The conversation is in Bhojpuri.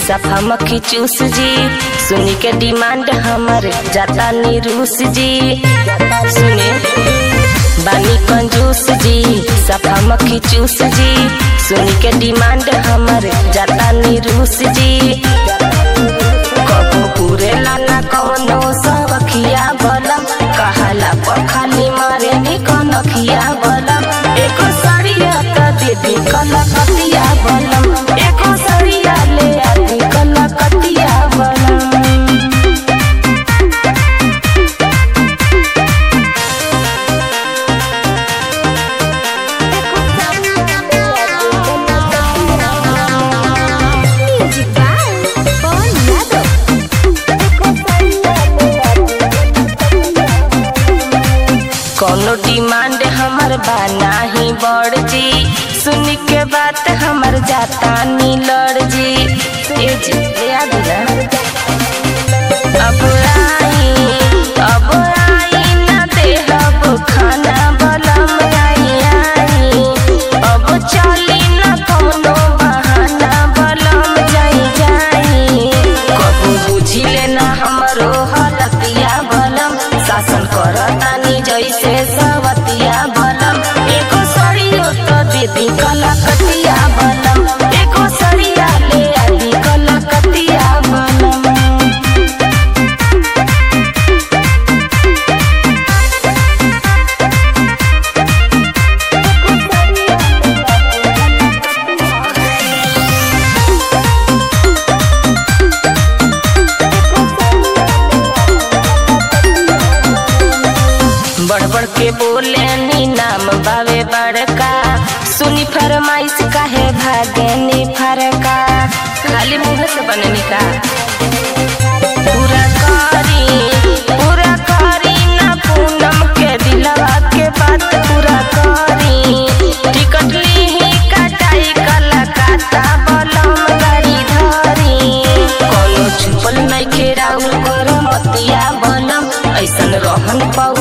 सफा मक्खी चूस जी सुनी के डिमांड हमर जाता नी रूस जी सुने बानी कंजूस जी सफा मक्खी चूस जी सुनी के डिमांड हमर जाता नी रूस जी कबो पूरे लाना कौनो सबखिया बलम कहाला पखाली मारे नी कनखिया बलम एको सरिया त दीदी कलकतिया बलम एको सरिया ले आदि कलकतिया बलम Music by Paul Yadav. कोनो डिमांड हमर बा नाही बड़ जी सुन के बात हमर जाता नी लड़ जी ए जी याद ना अब आई अब आई ना देहब खाना बलम आई आई अब चली ना कोनो बहाना बलम जाई जाई कबू बुझी लेना हमरो हलतिया बलम शासन करतानी जैसे सवतिया बलम एको सड़ियो तो दीदी कलकतिया बलम एको सड़िया ले आदि कलकतिया बलम बढ़ बढ़ के बोले नी नाम बावे बड़का सुनी फरमाइश काहे भागे नी फरका खाली मुंह से बननी का पूरा करी पूरा करी ना पूनम के दिलवा के बात पूरा करी टिकट ली कटाई कलकत्ता बलम गाड़ी धरी कोनो छुपल नहीं खेराउल कर मतिया बलम ऐसन रहन पाउ